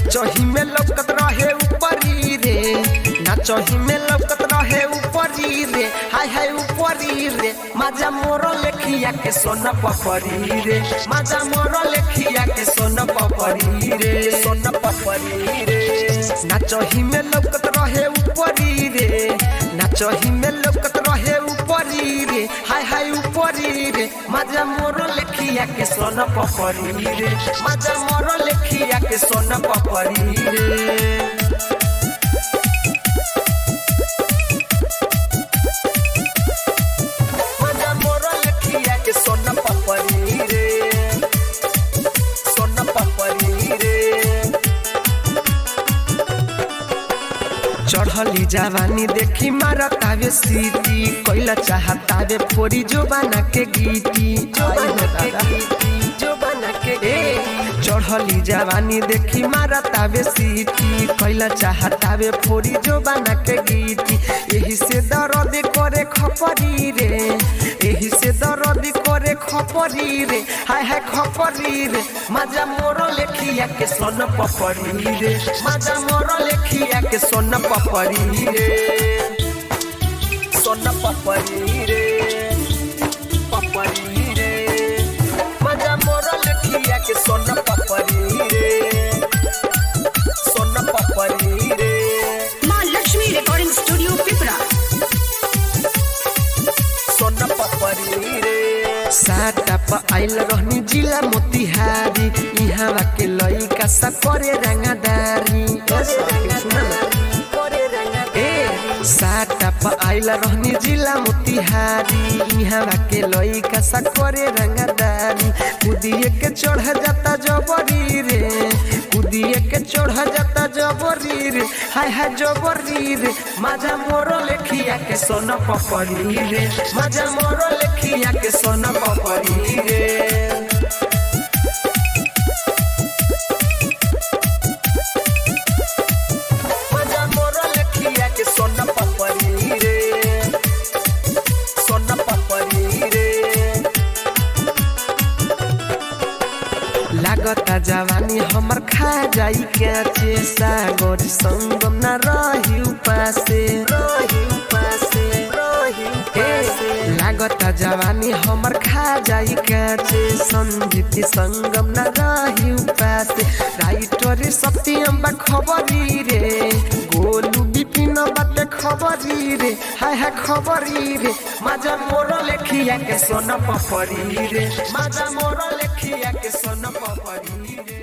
नाचही में लौकत रहे ऊपरी रे नाचही में लौकत रहे ऊपरी रे हाय हाय ऊपरी रे माजा मोर लेखिया के सोन पपरी रे माजा मोर लेखिया के सोन पपरी रे सोन पपरी रे नाचही में लौकत रहे ऊपरी रे नाचही में लौकत रहे ऊपरी रे हाय हाय ऊपरी रे माजा मोर लेखिया के सोन पपरी रे माजा मोर लेखिया के सोन पपरी रे माजा मोर लेखिया के सोन पपरी रे सोन पपरी रे चढ़ली जवानी देखी मारतावे सीटी कोइला चाहतावे फोरी जो बना के गीती जो बना के गीती जो बना के चढ़ली जवानी देखी मारतावे सीटी कोइला चाहतावे फोरी जो बना के गीती यही से दर्द करे खपरी रे यही से दर्द करे खपरी रे हाय हाय खपरी रे माजा मोर लेखिया के सोन पपरी रे माजा मोर लेखिया के सोन पपरी रे सोन पपरी रे पपरी रे माजा मोर लेखिया के सोन पपरी रे सोन पपरी रे माँ लक्ष्मी रिकॉर्डिंग स्टूडियो पिपरा सोन पपरी रे साटा प आइल रहनी जिला मोतिहारी इहाँ के लइका सा करे रंगादारी ए साटा प आइल रहनी जिला मोतिहारी इहाँ के लइका सा करे रंगादारी कुदिए के चढ़ जाता जबरी रे कुदिए के चढ़ जाता जबरी रे हाय हाय जबरी रे माजा मोर लेखिया के सोन पपरी रे माजा मोर लेखिया के सोन पपरी रे माजा मोर लेखिया के सोन पपरी रे सोन पपरी रे लागता जवानी हमर खा जाई के सागर संगम न रही उपासे रही उपासे रही उपासे लागता जवानी हमर खा जाई के संगीत संगम न रही उपासे राइटर सत्यम बा खबरी रे गोलू विपिन बाटे खबरी रे हाय हाय खबरी रे माजा मोर लेखिया के सोन पपरी रे माजा मोर लेखिया के सोन पपरी रे